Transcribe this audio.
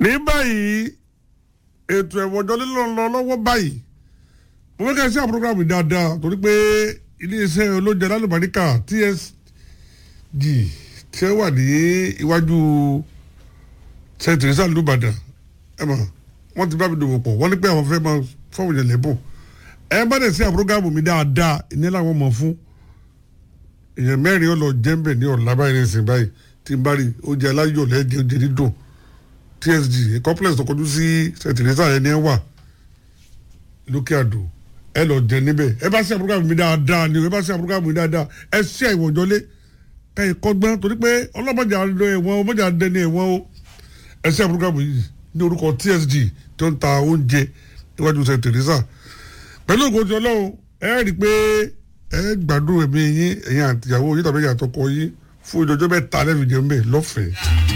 ní báyìí ètò ẹ̀wọ̀jọ́ lílọ́ lọ lọ́wọ́ báyìí mo fẹ́ kẹ́ ẹ sí àwọn programu dáadáa torí pé iléeṣẹ́ olóúnjẹ lálùbáríkà TSG tí ó wà ní iwájú St. Teresa lùbàdàn ẹ mọ̀ wọ́n ti bá mi dòwò pọ̀ wọ́n ní pé àwọn fẹ́ máa fọ́wọ́n yẹn lẹ́bùn ẹ bá dẹ̀ sí àwọn programu mi dáadáa ìní làwọn mọ̀ fún èèyàn mẹ́rin ó lọ jẹ́ńbẹ̀ ní ọ̀la báyìí ní ìsìn báyìí tí n bá rí oúnjẹ aláyọ̀ lẹ́jẹ̀ oúnjẹ dídùn TSG complex tó kọjú sí St. Teresa yẹn ní ẹ wà lókè àdó ẹ lọ jẹ níbẹ̀ ẹ bá sí àbúrò mi dáadáa ni ẹ bá sí àbúrò mi dáadáa ẹ sí àìwọ̀jọ́lé ẹ kọ́gbọ́n torí pé ọlọ́mọdé àdó ẹ̀wọ̀n ọmọdé àdé ní ẹ̀wọ̀n o ẹ sí àbúrò mi yìí ní orúkọ TSG tó ń ta oúnjẹ níwájú St. Teresa pẹ̀lú ògùn ọlọ́run ẹ rí i pé ẹ gbádùn ẹ̀mí yín ẹ̀yin àtìyàwó yín tàbí ẹ̀yin àtọkọ yín fún ìjọjọ́ bẹ́ẹ̀ ta lẹ́nu jẹun bẹ́ẹ̀ lọ́fẹ̀ẹ́.